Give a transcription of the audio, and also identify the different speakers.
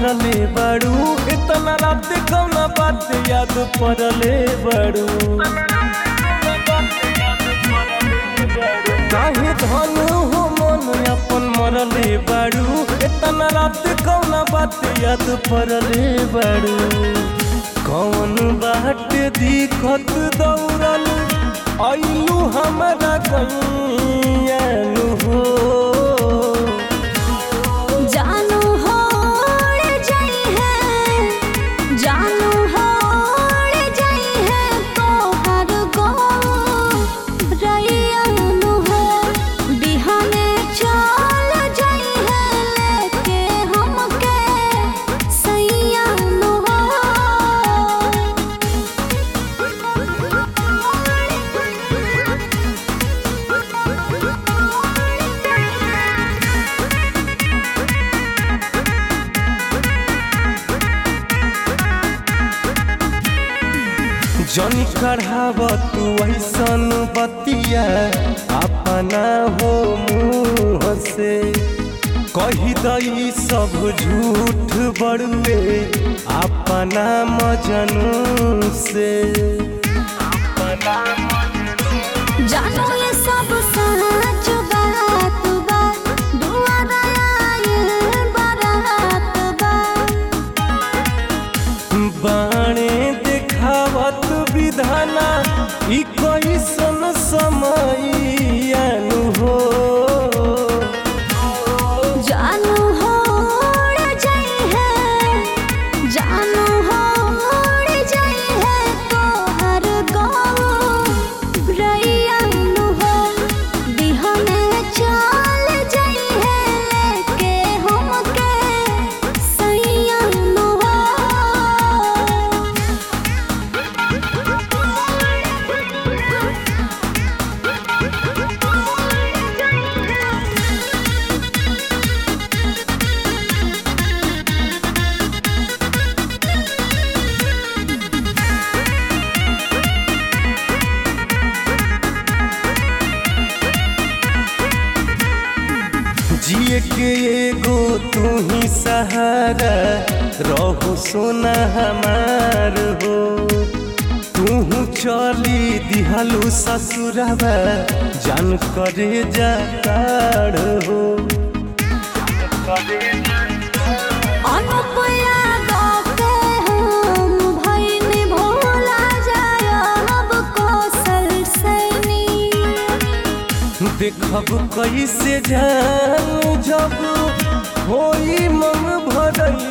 Speaker 1: मरले बड़ू इतना रात कौना बात याद पड़ले बड़ू काहे धन हो मन अपन मरले बड़ू इतना रात कौना बात याद पड़ले बड़ू कौन बाट दिखत दौड़ल अइलू हमरा गैयानु हो
Speaker 2: जानू हो जाई है जानू हो जाई है तोहर गो रैयानु हो बिहाने चल जाई है लेके हमके सैयानु हो
Speaker 1: जनी कढ़ाव तू ऐसन बतिया अपना हो मुँह से कही दई सब झूठ बड़ुए अपना मजनू से
Speaker 2: जानो ये सब सच बात बा दुआरा आयल बारात बा
Speaker 1: बाणे देखावत विधाना ई कैसन समय आनु हो
Speaker 2: जानू हो जाई है जानू हो जाई है तोहर गो रैयानु हो बिहने चल जाई है लेके हमके सैयानु हो
Speaker 1: जिए के एगो तू ही सहारा रहो सोना हमार हो तू चली दिहलू ससुरवा जान करे जाताड़ हो
Speaker 2: अनुपया गाते हम भइनी भोला जाय अब कौशल सैनी
Speaker 1: देखब कैसे जान जब होई मन भरई